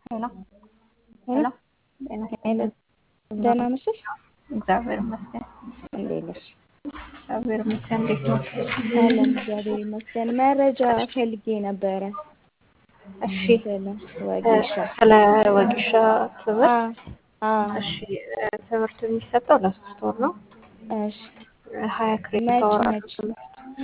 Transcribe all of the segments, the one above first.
ሄሎ ሄሎ ጤና ይስጥልኝ። ደህና መሸሽ። እግዚአብሔር ይመስገን። እንዴት ነሽ? እግዚአብሔር ይመስገን። እንዴት ነው? አለን እግዚአብሔር ይመስገን። መረጃ ፈልጌ ነበረ እሺ ስለ ወጌሻ። ስለ ወጌሻ ትምህርት አ እሺ ትምህርቱ የሚሰጠው ለሶስት ወር ነው። እሺ ሀያ ክሬዲት መች አወር አለው መች ትምህርቱ።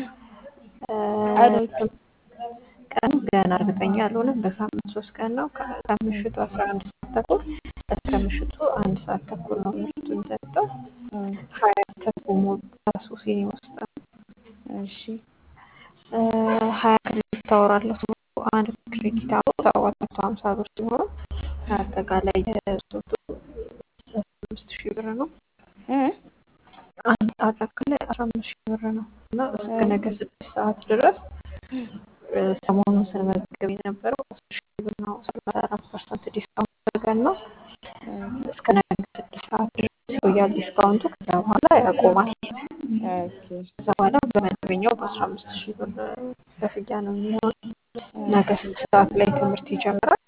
ቀኖቹ ቀኑ ገና እርግጠኛ አልሆነም። በሳምንት ሶስት ቀን ነው። ከ- ከምሽቱ አስራ አንድ ሰዓት ተኩል እስከ ምሽቱ አንድ ሰዓት ተኩል ነው ትምህርቱ የሚሰጠው። እ ሀያ ተኩል ሞል ራሱ ሲኒማ ውስጥ ነው። እሺ እ ሀያ ክሬዲት አወር አለው ትምህርቱ። አንድ ክሬዲት አወር ሰባት መቶ ሀምሳ ብር ሲሆን አጠቃላይ የሶስቱ አምስት ሺህ ብር ነው። እ አንድ አጠቃላይ አስራ አምስት ሺህ ብር ነው እና እስከ ነገ ስድስት ሰዓት ድረስ እ ሰሞኑን ስንመዘገብ የነበረው አስር ሺህ ብር ነው። ሰላሳ አራት ፐርሰንት ዲስካውንት አድርገን ነው። እስከ ነገ ስድስት ሰዓት ድረስ ይቆያል ዲስካውንቱ። ከዛ በኋላ ያቆማል። ኦኬ ከዛ በኋላ በመደበኛው በአስራ አምስት ሺህ ብር ክፍያ ነው የሚሆነው። ነገ ስድስት ሰዓት ላይ ትምህርት ይጀምራል።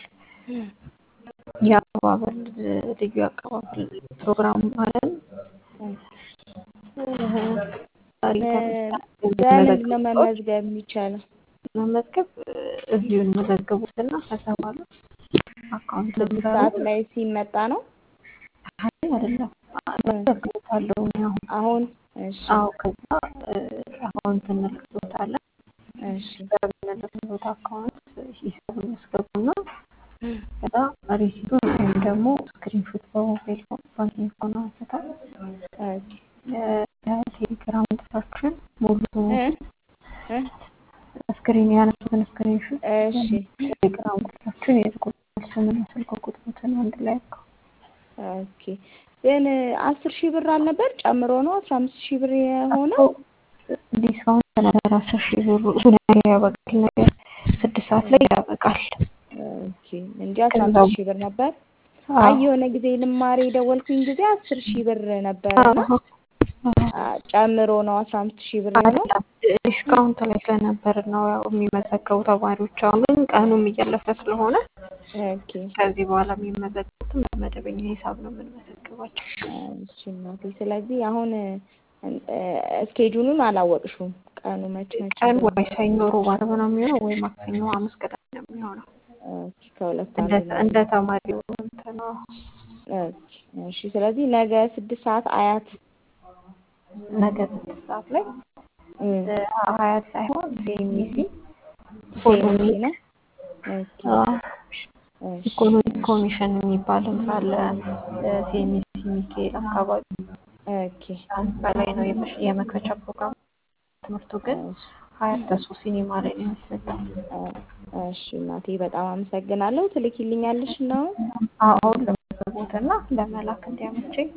የአቀባበል ልዩ የአቀባበል ፕሮግራም አለን። ዛሬ በምንድን ነው መመዝገብ የሚቻለው? መመዝገብ እዚሁ እንመዘገቡትና ከዛ በኋላ አካውንት ስድስት ሰዓት ላይ ሲመጣ ነው አይ አይደለም መዘግቦታለሁ እኔ አሁን አሁን? እሺ አዎ ከዛ አካውንት እንልክሎታለን እሺ በምንልክሎት አካውንት ሂሳቡን ያስገቡና ከዛ ሪሲቱን ወይም ደግሞ ስክሪንሾት በሞባይል ባንኪንግ ሆነ አንስተው ኦኬ የቴሌግራም ቁጥራችን ሙሉ እ እ ስክሪን ያነሱትን ስክሪንሾት እሺ ቴሌግራም ቁጥራችን የልኩልናል። ስምና ስልክ ቁጥሮትን አንድ ላይ አድርገው ኦኬ ግን አስር ሺህ ብር አልነበር ጨምሮ ነው አስራ አምስት ሺህ ብር የሆነው? ዲስካውንት ነበር አስር ሺህ ብሩ እሱ ነገር ያበቃል። ነገር ስድስት ሰዓት ላይ ያበቃል። ኦኬ እንጂ አስራ አምስት ሺህ ብር ነበር። አይ የሆነ ጊዜ ልማሬ የደወልኩኝ ጊዜ አስር ሺህ ብር ነበረና አ፣ ጨምሮ ነው አስራ አምስት ሺህ ብር ነው። ዲስካውንት ላይ ስለነበር ነው ያው የሚመዘገቡ ተማሪዎች። አሁን ግን ቀኑም እያለፈ ስለሆነ ኦኬ ከዚህ በኋላ የሚመዘገቡትም በመደበኛ ሂሳብ ነው የምንመዘግባቸው። እሺ እናቴ። ስለዚህ አሁን እ፣ እስኬጁሉን አላወቅሽውም ቀኑ መች መች ቀን እንደሆነ? ወይ ሰኞ፣ ሮብ፣ ዓርብ ነው የሚሆነው ወይ ማክሰኞ፣ ሐሙስ፣ ቅዳሜ ነው የሚሆነው ኦኬ ከሁለት እንደ አንዱ ነው። እንደ ተማሪው እንትን ነው። ኦኬ እሺ። ስለዚህ ነገ ስድስት ሰዓት አያት ነገ ስድስት ሰዓት ላይ እ፣ ሀያት ሳይሆን ሲኤምሲ ሴምሲ ነው። ኦኬ እሺ ኢኮኖሚ ኮሚሽን የሚባል ህንጻ አለ ሲኤምሲ ሚካኤል አካባቢ ኦኬ ህንጻ ላይ ነው የመሽ- የመክፈቻ ፕሮግራም። ትምህርቱ ግን እሺ ሀያት ተሱ ሲኒማ ላይ ነው የሚሰጠው። እሺ እናቴ በጣም አመሰግናለሁ። ትልኪልኛለሽ ነው? አሁን ለመዝገቦት እና ለመላክ እንዲያመቸኝ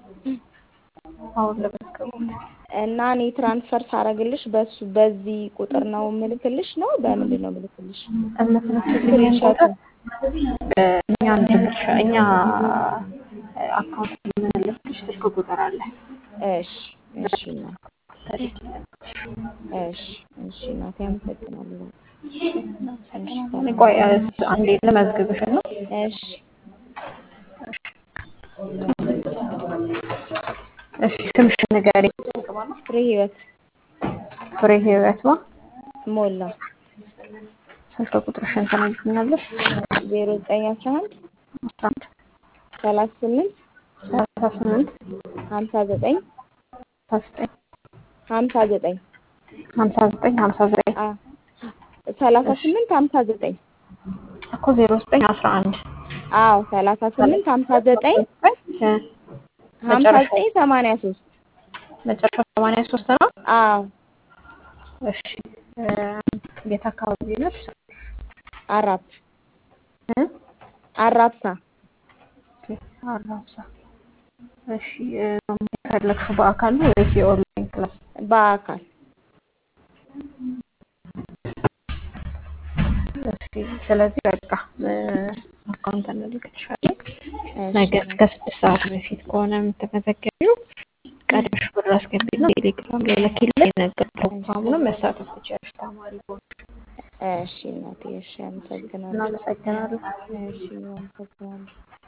አሁን ለመዝገቦት እና እኔ ትራንስፈር ሳረግልሽ በሱ በዚህ ቁጥር ነው ምልክልሽ ነው? በምንድን ነው ምልክልሽ? የምትመስልኝ ቁጥር እኛ እንድንሻ እኛ አካውንት የምንልክልሽ ስልክ ቁጥር አለ። እሺ እሺ እናቴ እሺ እሺ እናቴ አመሰግናለሁ። ቆይ አንዴ ልመዝግብሽ ነው። እሺ እሺ ስምሽን ንገሪኝ። ፍሬ ህይወት ፍሬ ህይወት ማ ሞላ ስልክ ቁጥርሽን ትነግሪኛለሽ? ዜሮ ዘጠኝ አስራ አንድ አስራ አንድ ሰላሳ ስምንት ሰላሳ ስምንት ሀምሳ ዘጠኝ ሀምሳ ዘጠኝ ሀምሳ ዘጠኝ ሀምሳ ዘጠኝ ሀምሳ ዘጠኝ አ ሰላሳ ስምንት ሀምሳ ዘጠኝ እኮ ዜሮ ዘጠኝ አስራ አንድ አዎ ሰላሳ ስምንት ሀምሳ ዘጠኝ ሀምሳ ዘጠኝ ሰማንያ ሶስት መጨረሻ ሰማንያ ሶስት ነው። አዎ እሺ እ፣ የት አካባቢ ነሽ? አራፕ እ? አራፕሳ ኦኬ፣ አራብሳ። እሺ እ፣ የፈለግሽው በአካል ነው ወይስ የኦንላይን ክላስ? በአካል እሺ፣ ስለዚህ በቃ እ፣ አካውንት እንልክልሻለን። እሺ ነገ እስከ ስድስት ሰዓት በፊት ከሆነ የምትመዘገቢው ቀድመሽ ብር አስገቢና ቴሌግራም ላይ ላኪልኝ። ነገ ፕሮግራሙንም መሳተፍ ትችያለሽ ተማሪ ሆነሽ። እሺ እናቴ፣ እሺ አመሰግናለሁ። እናመሰግናለን። እሺ አመሰግናለሁ።